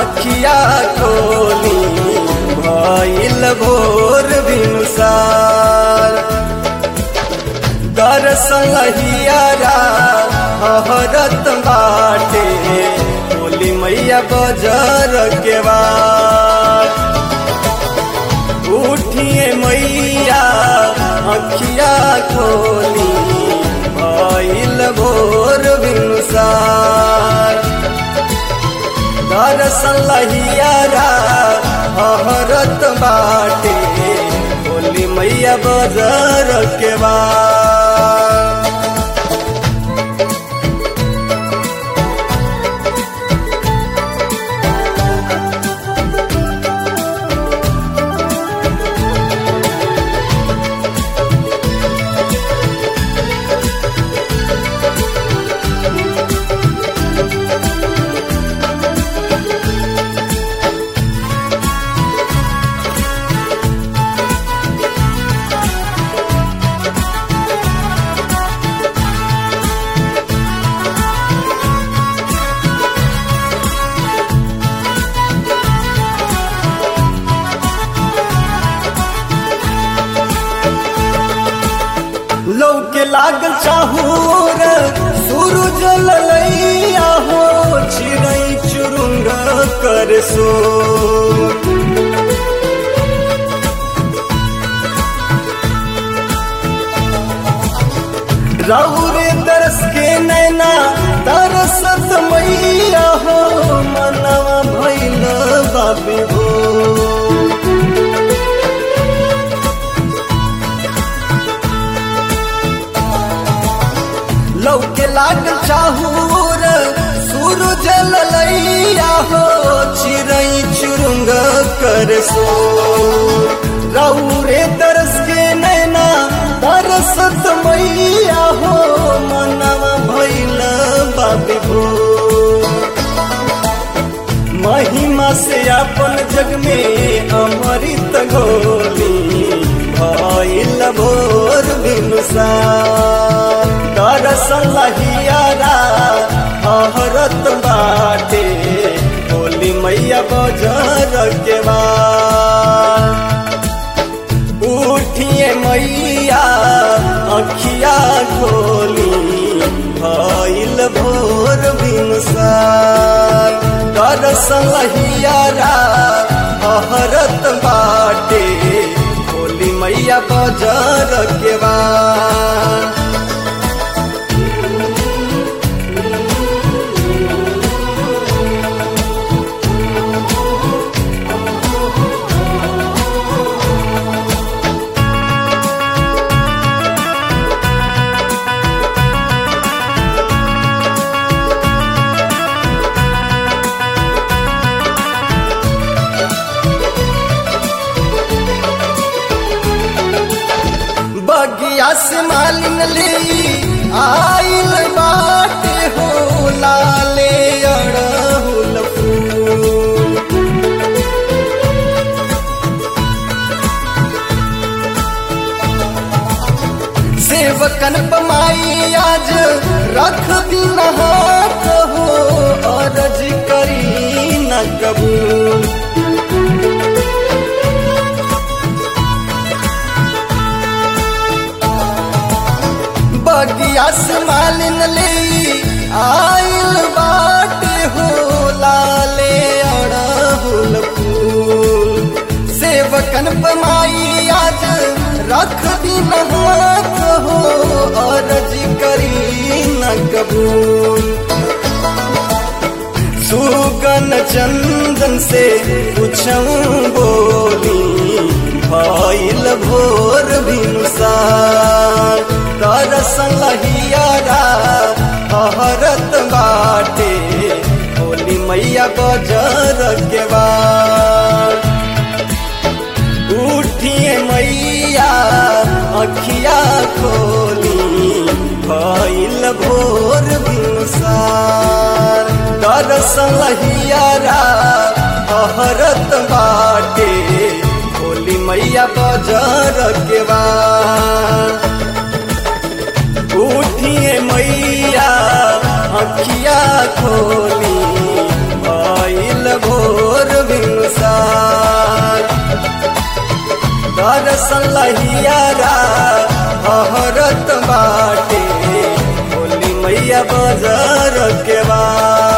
अखिया खोली भइल भोर भिनुसार दर्शन हियारा हरत बाटे बोली मैया बजर के बाद उठिए मैया अखिया खोली भइल भोर भिनुसार दर्शन लहियारा हरत बाटे बोली मैया बजर के बाद लौके लागल चाहूर सूरज ललैया हो चिड़ै चुरुंग कर सो रौरे तरस के नैना तरसत मैया हो मनवा भैल बाबी हो लौके लाग चाहूर सूरज ललैया हो चिड़ै चुरुंग कर सो रौरे तरस के नैना तरसत मैया हो मनवा भैल बाबी भो महिमा से अपन जग में अमृत गोली भइल भोर बिनुसार दरसल लहियारा हरत बाटे बोली मैया बजर के बाद उठिए मैया अखिया खोली भइल भोर बिनुसार दरसल लहियारा हरत बाटे बोली मैया बजर के बाद बगिया से मालिन ले आइल बाटे हो लाले अड़हुल फूल सेवकन पमाई आज रख दिन हाथ हो अर्ज करी न कबूल बगिया से मालिन ले आइल बाटे हो लाले अड़हुल फूल सेवकन पमाई आज रख दिन हाथ हो अर्ज करी न कबूल सुगन चंदन से पूछूं बोली भइल भोर भिनुसार दरसन लहियारा हरत बाटे होली मैया बजर के बाद उठिए मैया अखिया खोली भइल भोर भिनुसार दरसन लहियारा हरत बाटे होली मैया बजर के बाद उठिए मैया अखिया खोली भइल भोर लहियारा हरत बाटे बोली मैया बजर के बा